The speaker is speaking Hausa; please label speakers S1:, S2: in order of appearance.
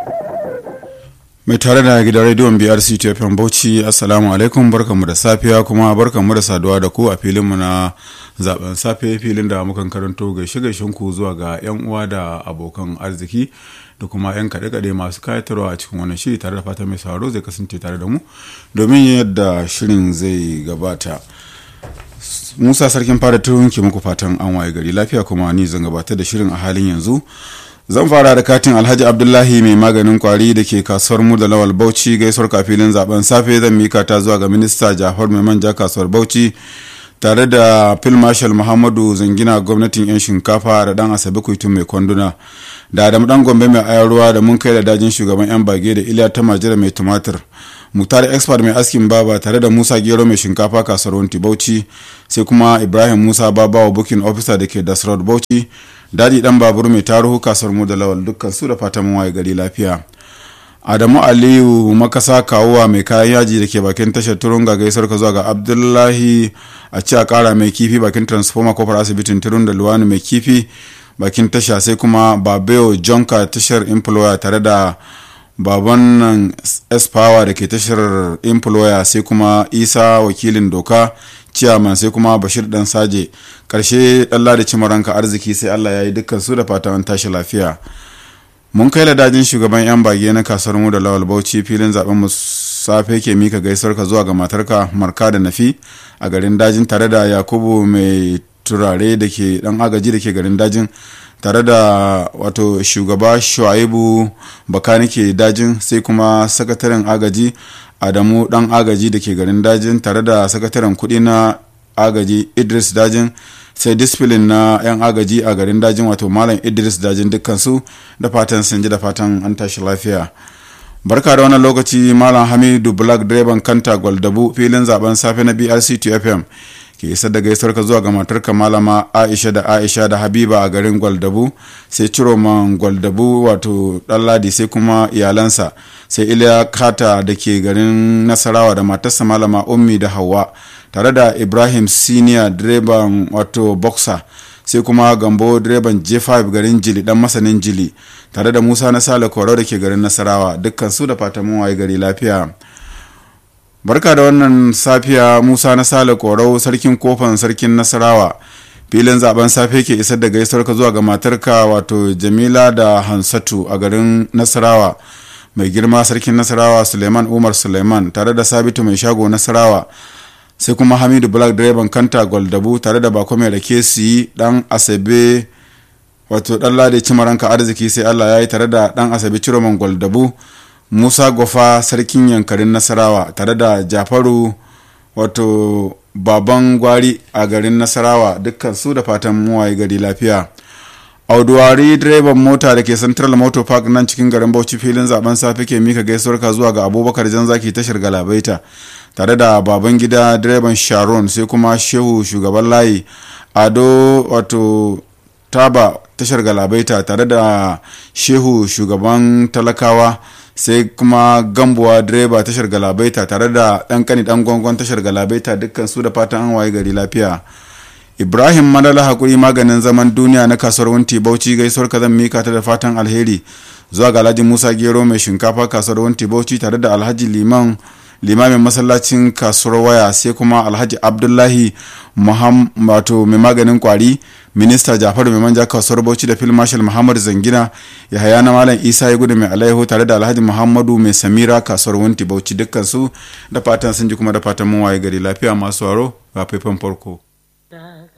S1: mai tare da gidan rediyon brc tfm bauchi assalamu alaikum barkanmu da safiya kuma barkanmu da saduwa da ku a filinmu na zaben safe filin da mukan karanto gaishe gaishen ku zuwa ga yan uwa da abokan arziki da kuma yan kaɗe-kaɗe masu kayatarwa a cikin wannan shiri tare da fata mai sauraro zai kasance tare da mu domin yadda shirin zai gabata musa sarkin fara turun ke muku fatan an waye gari lafiya kuma ni zan gabatar da shirin a halin yanzu zan fara da katin alhaji abdullahi mai maganin kwari da ke kasuwar mu da lawal bauchi gaisuwar kafilin zaben safe zan mika ta zuwa ga minista jafar mai manja kasuwar bauchi tare da phil marshal muhammadu zangina gwamnatin yan shinkafa da dan asabe kuitun mai kwanduna da adam dan gombe mai ayarwa da mun kai da dajin shugaban yan bage da iliya ta majira mai tumatir muktar expert mai askin baba tare da musa gero mai shinkafa kasuwar wanti bauchi sai kuma ibrahim musa babawa booking officer da ke dasrod bauchi dadi dan babur mai taruhu kasuwar mu da lawal dukkan su da fatan waye gari lafiya adamu aliyu makasa kawuwa mai kayan yaji da ke bakin tashar turun ga gaisar ka zuwa ga abdullahi a ci a kara mai kifi bakin transformer kofar asibitin turun da luwani mai kifi bakin tasha sai kuma babeo jonka tashar employer tare da baban nan s-power da ke tashar employer sai kuma isa wakilin doka ciyaman sai kuma bashir dan saje karshe dalla da cimaranka arziki sai allah ya yi dukkan su da fatan tashi lafiya mun kai ladajin shugaban yan bage na kasuwar mu da lawal bauchi filin zaben mu safe ke mika gaisuwar ka zuwa ga matarka marka da nafi a garin dajin tare da yakubu mai turare da ke dan agaji da ke garin dajin tare da wato shugaba shuaibu bakanike dajin sai kuma sakataren agaji adamu dan agaji da ke garin dajin tare da sakataren kudi na agaji idris dajin sai disfilin na 'yan agaji a garin dajin wato malam idris dajin dukkansu da fatan sun ji da fatan an tashi lafiya barka da wannan lokaci malam hamidu black direban kanta gwaldabu filin zaben safe na brc fm ke isar da gaisuwar ka zuwa ga matarka malama aisha da aisha da habiba a garin gwaldabu sai ciroman gwaldabu wato ɗanladi sai kuma iyalansa sai iliya kata da ke garin nasarawa da matarsa malama ummi da hawa tare da ibrahim senior direban wato boxer sai kuma gambo direban j5 garin jili dan masanin jili tare da musa na sale koro da ke garin nasarawa dukkan su da fatan waye gari lafiya barka da wannan safiya musa na sale korau sarkin kofan sarkin nasarawa filin zaben safe ke isar da gaisuwar ka zuwa ga matarka wato jamila da hansatu a garin nasarawa mai girma sarkin nasarawa suleiman umar suleiman tare da sabitu mai shago nasarawa sai kuma hamidu black direban kanta goldabu tare da bako mai rake su yi dan asabe wato dan lade cimaranka arziki sai allah ya yi tare da dan asabe ciroman goldabu musa gofa sarkin yankarin nasarawa tare da jafaru wato baban gwari a garin nasarawa dukkan su da fatan muwaye gari lafiya auduwari direban mota da ke central motor park nan cikin garin bauchi filin zaben safe ke mika gaisuwar ka zuwa ga abubakar janzaki tashar galabaita tare da baban gida direban sharon sai kuma shehu shugaban layi ado wato taba tashar galabaita tare da shehu shugaban talakawa sai kuma gambuwa direba tashar galabaita tare da ɗan kani ɗan gwangon tashar galabaita dukkan su da fatan an waye gari lafiya ibrahim madala hakuri maganin zaman duniya na kasuwar wunti bauchi gaisuwar ka zan mika ta da fatan alheri zuwa ga alhaji musa gero mai shinkafa kasuwar wunti bauchi tare da alhaji liman limamin masallacin kasuwar waya sai kuma alhaji abdullahi wato mai maganin kwari minista jafaru mai manja kasuwar bauchi da fil marshal muhammad zangina ya haya na malam isa ya gudu mai alaihu tare da alhaji muhammadu mai samira kasuwar wunti bauchi dukkan su da fatan sun ji kuma da fatan mun waye gari lafiya masu waro ga faifan farko